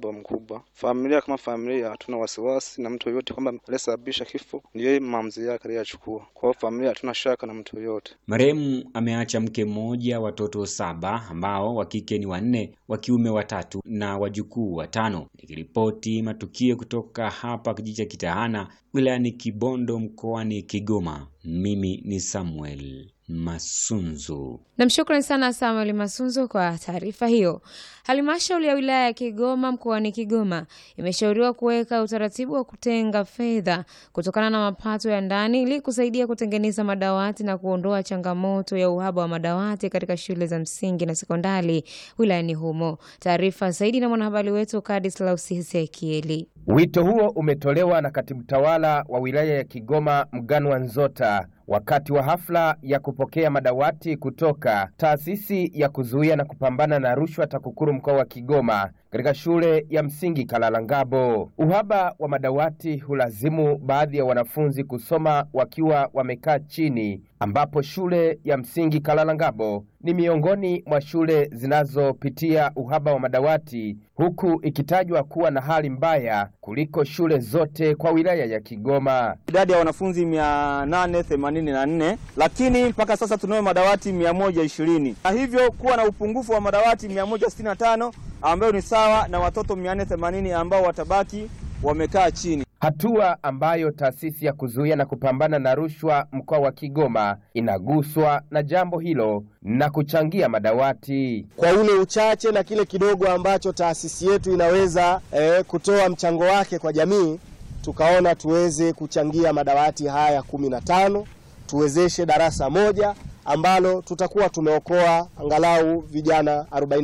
uhaba mkubwa. Familia kama familia hatuna wasiwasi na mtu yoyote kwamba aliyesababisha kifo ni yeye, maamuzi yake aliyachukua. Kwa hiyo familia hatuna shaka na mtu yoyote. Marehemu ameacha mke mmoja, watoto saba ambao wa kike ni wanne, wa kiume watatu na wajukuu watano. Nikiripoti matukio kutoka hapa kijiji cha Kitahana wilayani Kibondo mkoani Kigoma, mimi ni Samuel Masunzu. Namshukrani sana Samuel Masunzu kwa taarifa hiyo. Halmashauri ya wilaya ya Kigoma mkoani Kigoma imeshauriwa kuweka utaratibu wa kutenga fedha kutokana na mapato ya ndani ili kusaidia kutengeneza madawati na kuondoa changamoto ya uhaba wa madawati katika shule za msingi na sekondari wilayani humo. Taarifa zaidi na mwanahabari wetu Kadislaus Ezekieli. Wito huo umetolewa na katibu tawala wa wilaya ya Kigoma Mganwa Nzota wakati wa hafla ya kupokea madawati kutoka taasisi ya kuzuia na kupambana na rushwa TAKUKURU mkoa wa Kigoma katika shule ya msingi Kalalangabo. Uhaba wa madawati hulazimu baadhi ya wanafunzi kusoma wakiwa wamekaa chini, ambapo shule ya msingi Kalalangabo ni miongoni mwa shule zinazopitia uhaba wa madawati, huku ikitajwa kuwa na hali mbaya kuliko shule zote kwa wilaya ya Kigoma. idadi ya wanafunzi 884 lakini mpaka sasa tunayo madawati 120 na hivyo kuwa na upungufu wa madawati 165 ambayo ni sawa na watoto 480 ambao watabaki wamekaa chini. hatua ambayo taasisi ya kuzuia na kupambana na rushwa mkoa wa Kigoma inaguswa na jambo hilo na kuchangia madawati. kwa ule uchache na kile kidogo ambacho taasisi yetu inaweza eh, kutoa mchango wake kwa jamii, tukaona tuweze kuchangia madawati haya kumi na tano tuwezeshe darasa moja ambalo tutakuwa tumeokoa angalau vijana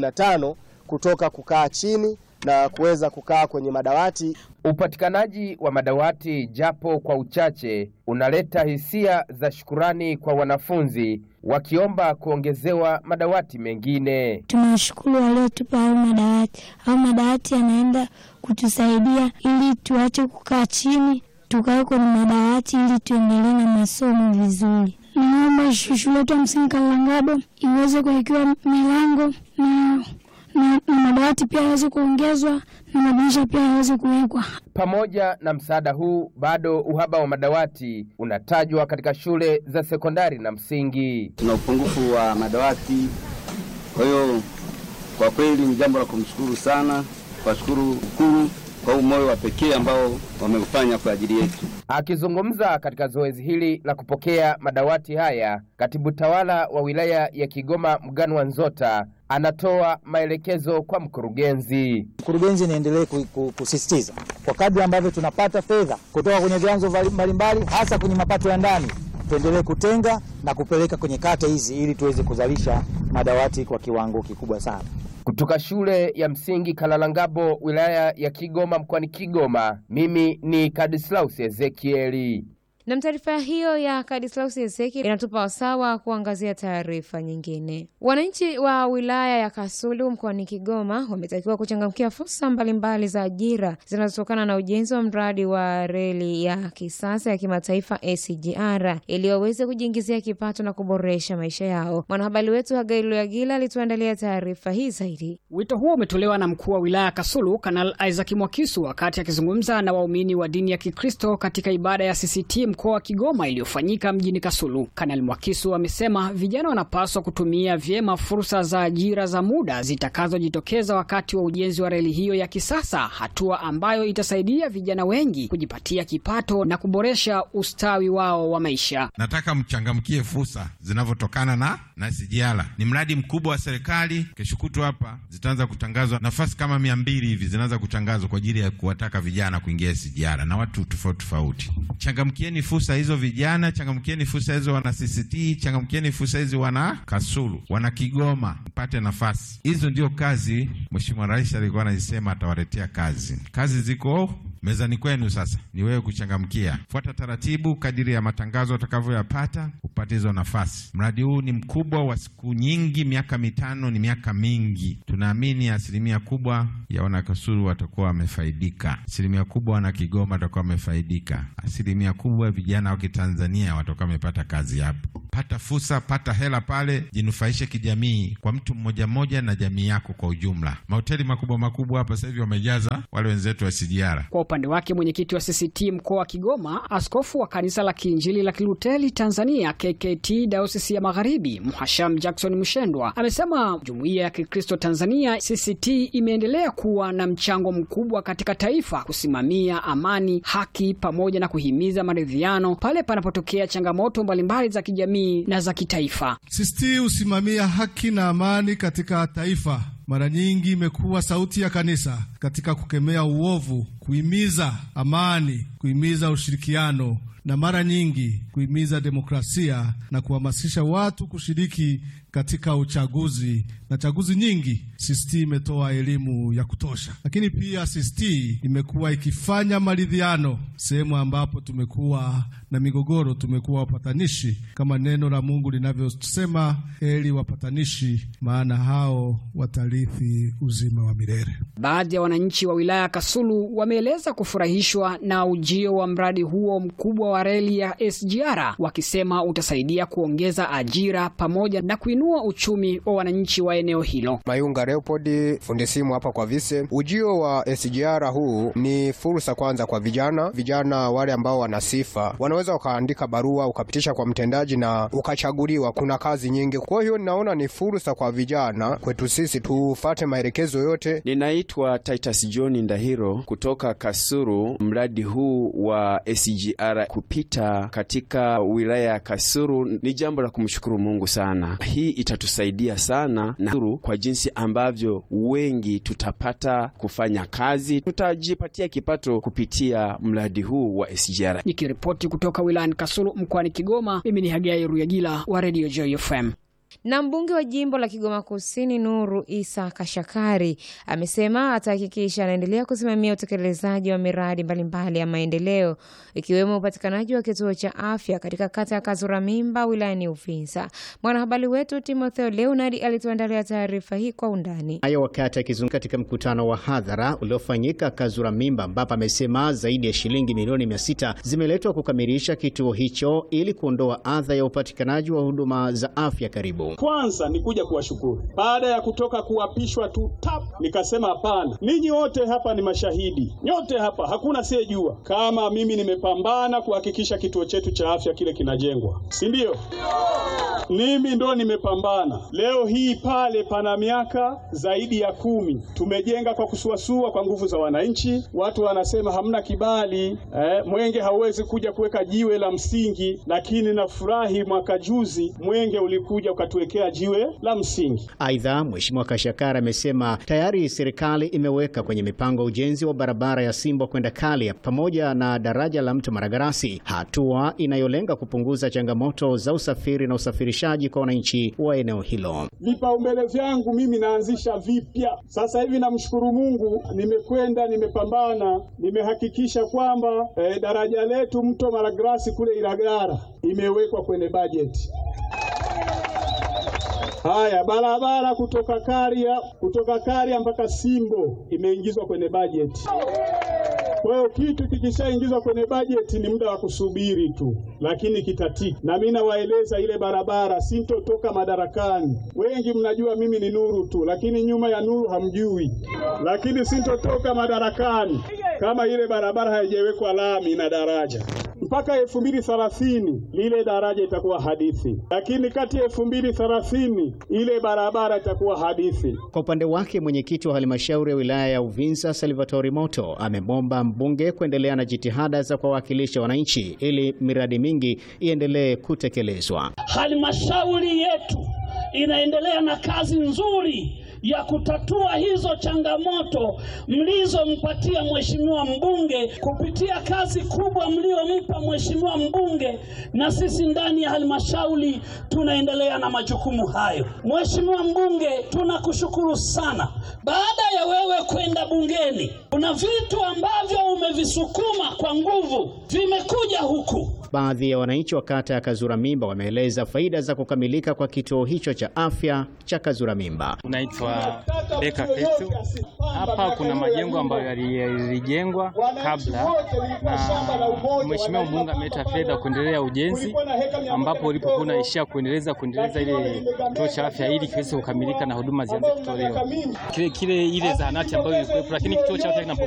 45 kutoka kukaa chini na kuweza kukaa kwenye madawati. Upatikanaji wa madawati japo kwa uchache unaleta hisia za shukurani kwa wanafunzi wakiomba kuongezewa madawati mengine. Tunawashukuru waliotupa hayo madawati. Hayo madawati yanaenda kutusaidia ili tuache kukaa chini, tukae kwenye madawati ili tuendelee na masomo vizuri. Naomba shule yetu ya msingi Kalangabo iweze kuwekewa milango na, na, na madawati pia yaweze kuongezwa na madirisha pia yaweze kuwekwa. Pamoja na msaada huu, bado uhaba wa madawati unatajwa katika shule za sekondari na msingi. tuna upungufu wa madawati. Kwa hiyo kwa kweli ni jambo la kumshukuru sana, kuwashukuru ukuru kwa huu moyo wa pekee ambao wameufanya kwa ajili yetu. Akizungumza katika zoezi hili la kupokea madawati haya, katibu tawala wa wilaya ya Kigoma Mganwa Nzota anatoa maelekezo kwa mkurugenzi. Mkurugenzi niendelee ku- ku- kusisitiza kwa kadri ambavyo tunapata fedha kutoka kwenye vyanzo vali- mbalimbali, hasa kwenye mapato ya ndani, tuendelee kutenga na kupeleka kwenye kata hizi ili tuweze kuzalisha madawati kwa kiwango kikubwa sana. Kutoka shule ya msingi Kalalangabo, wilaya ya Kigoma, mkoani Kigoma, mimi ni Kadislaus Ezekieli. Na taarifa hiyo ya Kadislaus Ezeki inatupa wasaa wa kuangazia taarifa nyingine. Wananchi wa wilaya ya Kasulu mkoani Kigoma wametakiwa kuchangamkia fursa mbalimbali za ajira zinazotokana na ujenzi wa mradi wa reli ya kisasa ya kimataifa SGR ili waweze kujiingizia kipato na kuboresha maisha yao. Mwanahabari wetu Hagai Luyagila alituandalia taarifa hii zaidi. Wito huo umetolewa na mkuu wa wilaya ya Kasulu Kanal Isaac Mwakisu wakati akizungumza na waumini wa dini ya Kikristo katika ibada ya CCT mkoa wa Kigoma iliyofanyika mjini Kasulu. Kanal Mwakisu amesema vijana wanapaswa kutumia vyema fursa za ajira za muda zitakazojitokeza wakati wa ujenzi wa reli hiyo ya kisasa, hatua ambayo itasaidia vijana wengi kujipatia kipato na kuboresha ustawi wao wa maisha. Nataka mchangamkie fursa zinavyotokana na na SGR. Ni mradi mkubwa wa serikali. Kesho kutwa hapa zitaanza kutangazwa nafasi kama mia mbili hivi zinaanza kutangazwa kwa ajili ya kuwataka vijana kuingia SGR na watu tofauti tofauti. Changamkieni fursa hizo vijana, changamkieni fursa hizo wana CCT, changamkieni fursa hizi wana Kasulu, wana Kigoma, mpate nafasi hizo. Ndio kazi Mheshimiwa Rais alikuwa anazisema atawaletea kazi. Kazi ziko mezani kwenu, sasa ni wewe kuchangamkia. Fuata taratibu kadiri ya matangazo utakavyoyapata upate hizo nafasi. Mradi huu ni mkubwa wa siku nyingi, miaka mitano ni miaka mingi. Tunaamini asilimia kubwa ya wanakasulu watakuwa wamefaidika, asilimia kubwa wana Kigoma watakuwa wamefaidika, asilimia kubwa vijana wa Kitanzania watakuwa wamepata kazi hapo. pata fursa, pata hela pale, jinufaishe kijamii kwa mtu mmoja mmoja na jamii yako kwa ujumla. Mahoteli makubwa makubwa hapa sasa hivi wamejaza wale wenzetu wa SGR. Kwa upande wake mwenyekiti wa CCT mkoa wa Kigoma, askofu wa kanisa la Kiinjili la Kiluteli Tanzania KKT Dayosisi ya Magharibi, Mhasham Jackson Mshendwa amesema jumuiya ya Kikristo Tanzania CCT imeendelea kuwa na mchango mkubwa katika taifa kusimamia amani, haki pamoja na kuhimiza maridhiano pale panapotokea changamoto mbalimbali za kijamii na za kitaifa. CCT husimamia haki na amani katika taifa. Mara nyingi imekuwa sauti ya kanisa katika kukemea uovu, kuhimiza amani, kuhimiza ushirikiano na mara nyingi kuhimiza demokrasia na kuhamasisha watu kushiriki katika uchaguzi na chaguzi nyingi. CCT imetoa elimu ya kutosha, lakini pia CCT imekuwa ikifanya maridhiano sehemu ambapo tumekuwa na migogoro, tumekuwa wapatanishi kama neno la Mungu linavyosema, heri wapatanishi, maana hao watarithi uzima wa milele. Baadhi ya wananchi wa wilaya ya Kasulu wameeleza kufurahishwa na ujio wa mradi huo mkubwa wa reli ya SGR, wakisema utasaidia kuongeza ajira pamoja na kuinua uchumi wa wananchi wa eneo hilo. Mayunga Leopold, fundi simu hapa kwa Vise. Ujio wa SGR huu ni fursa kwanza kwa vijana, vijana wale ambao wana sifa wanaweza wakaandika barua ukapitisha kwa mtendaji na ukachaguliwa. Kuna kazi nyingi, kwa hiyo ninaona ni fursa kwa vijana kwetu sisi tufate maelekezo yote. Ninaitwa Titus John Ndahiro kutoka Kasuru. Mradi huu wa SGR kupita katika wilaya ya Kasuru ni jambo la kumshukuru Mungu sana. Hii itatusaidia sana na kwa jinsi ambavyo wengi tutapata kufanya kazi, tutajipatia kipato kupitia mradi huu wa SGR. Nikiripoti kutoka wilayani Kasulu mkoani Kigoma, mimi ni Hagai Ruyagila wa Radio Joy FM. Na mbunge wa jimbo la Kigoma Kusini Nuru Isa Kashakari amesema atahakikisha anaendelea kusimamia utekelezaji wa miradi mbalimbali ya maendeleo ikiwemo upatikanaji wa kituo cha afya katika kata ya Kazura Mimba wilayani Uvinza. Mwanahabari wetu Timotheo Leonard alituandalia taarifa hii kwa undani. Hayo wakati akizungumza katika mkutano wa hadhara uliofanyika Kazura Mimba, ambapo amesema zaidi ya shilingi milioni mia sita zimeletwa kukamilisha kituo hicho ili kuondoa adha ya upatikanaji wa huduma za afya karibu kwanza ni kuja kuwashukuru baada ya kutoka kuapishwa tu tap, nikasema hapana, ninyi wote hapa ni mashahidi, nyote hapa hakuna siyejua kama mimi nimepambana kuhakikisha kituo chetu cha afya kile kinajengwa, si ndio? Mimi ndo nimepambana. Leo hii pale pana miaka zaidi ya kumi tumejenga kwa kusuasua, kwa nguvu za wananchi. Watu wanasema hamna kibali eh, Mwenge hauwezi kuja kuweka jiwe la msingi, lakini nafurahi mwaka juzi Mwenge ulikuja ukatuwekea jiwe la msingi. Aidha, Mheshimiwa Kashakara amesema tayari serikali imeweka kwenye mipango ujenzi wa barabara ya Simbo kwenda Kalia pamoja na daraja la mto Maragarasi, hatua inayolenga kupunguza changamoto za usafiri na usafirishaji kwa wananchi wa eneo hilo. Vipaumbele vyangu mimi naanzisha vipya sasa hivi. Namshukuru Mungu, nimekwenda nimepambana, nimehakikisha kwamba eh, daraja letu mto Maragarasi kule Ilagara imewekwa kwenye bajeti. Haya, barabara kutoka Karia kutoka Karia mpaka Simbo imeingizwa kwenye bajeti. Kwa hiyo kitu kikishaingizwa kwenye bajeti ni muda wa kusubiri tu, lakini kitatiki. Na mimi nawaeleza ile barabara sintotoka madarakani. Wengi mnajua mimi ni Nuru tu, lakini nyuma ya Nuru hamjui. Lakini sintotoka madarakani kama ile barabara haijawekwa lami na daraja mpaka elfu mbili thelathini lile daraja itakuwa hadithi, lakini kati ya elfu mbili thelathini ile barabara itakuwa hadithi. Kwa upande wake mwenyekiti wa halmashauri ya wilaya ya Uvinza Salvatori Moto amemwomba mbunge kuendelea na jitihada za kuwawakilisha wananchi ili miradi mingi iendelee kutekelezwa. Halmashauri yetu inaendelea na kazi nzuri ya kutatua hizo changamoto mlizompatia mheshimiwa mbunge kupitia kazi kubwa mliompa mheshimiwa mbunge, na sisi ndani ya halmashauri tunaendelea na majukumu hayo. Mheshimiwa mbunge, tunakushukuru sana. Baada ya wewe kwenda bungeni, kuna vitu ambavyo umevisukuma kwa nguvu vimekuja huku. Baadhi ya wananchi wa kata ya Kazura Mimba wameeleza faida za kukamilika kwa kituo hicho cha afya cha Kazura Mimba. Naitwa naitwa Beka Fetu. Hapa kuna majengo ambayo yalijengwa kabla na Mheshimiwa mbunge ameleta fedha kuendelea ujenzi, ambapo ulipokuwa unaishia kuendeleza kuendeleza ile kituo cha afya ili kiweze kukamilika na huduma zianze kutolewa. Kile kile ile zahanati ambayo ilikuwepo, lakini kituo cha afya kinapo